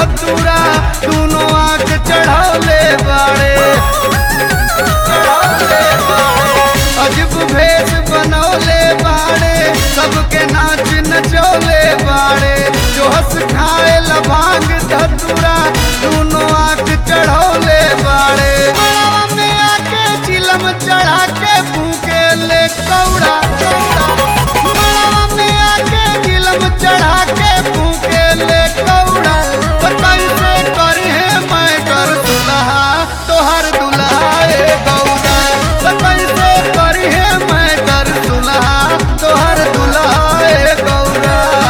धतूरा दोनों आंख चढ़ौले बाड़े चढ़ौले बाड़े। अजब भेष बनौले बाड़े सबके नाच नचौले बाड़े जो हंस खाए लभांग धतूरा दोनों आंख चढ़ौले बाड़े मड़वा में आके चिलम चढ़ा के फूके ले कौड़ा मड़वा में आके चिलम चढ़ा के फूके ले कौड़ा तो कैसे करी है मैं कर दुल्हा तोहर दुल्हा ए गौरा तो कैसे करी है मैं कर दुल्हा तोहर दुल्हा ए गौरा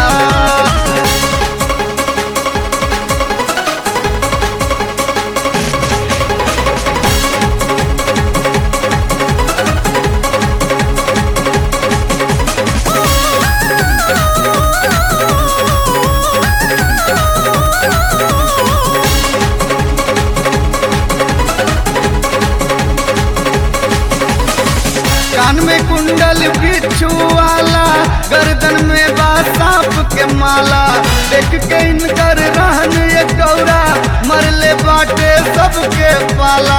कान में कुंडल बिच्छू वाला गर्दन में बा सांप के माला देख के इनकर रहन ये गौरा मरले बाटे सबके पाला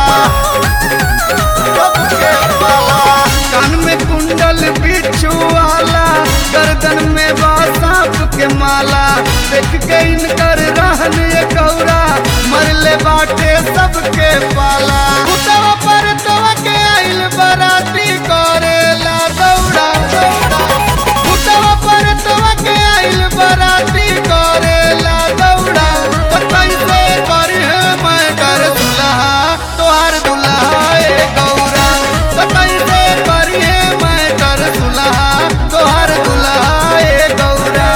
सबके पाला कान में कुंडल बिच्छू वाला गर्दन में बा सांप के माला देख के इनकर रहन ये गौरा मरले बाटे सबके पाला उतवा पर तवा के आइल बराती करेला दौड़ा उतवा पर तवा के आइल बराती करेला दौड़ा तो कैसे करी है मैं कर दुल्हा तोहार दुल्हा ए गौरा तो कैसे करी है मैं कर दुल्हा तोहार दुल्हा ए गौरा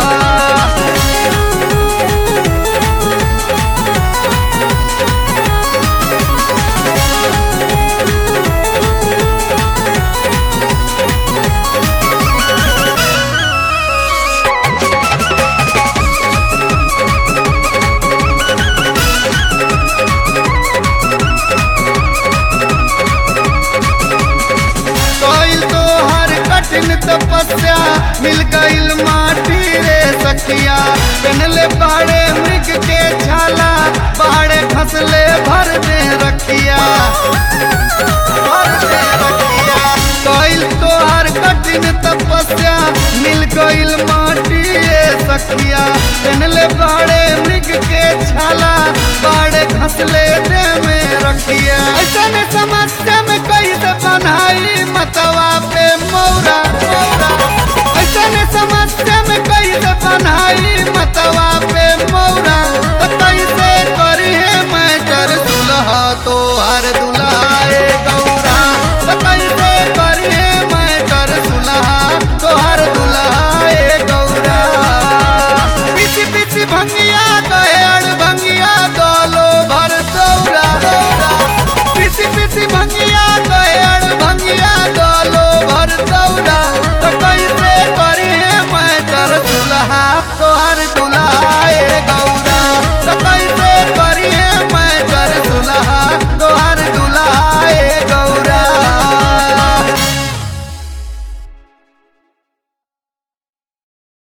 कोइल तो हर कठिन तपस्या मिल गइल माटी रे सखिया पहनले बाड़े मृग के छाला बाड़े खसले भर दे रखिया भर दे रखिया कोइल तो हर कठिन तपस्या मिल गइल माटी रे सखिया पहनले बाड़े मृग के छाला बाड़े खसले दे में रखिया ऐसा समस्या में कैसे बनाई मतवा पे मौरा मौरा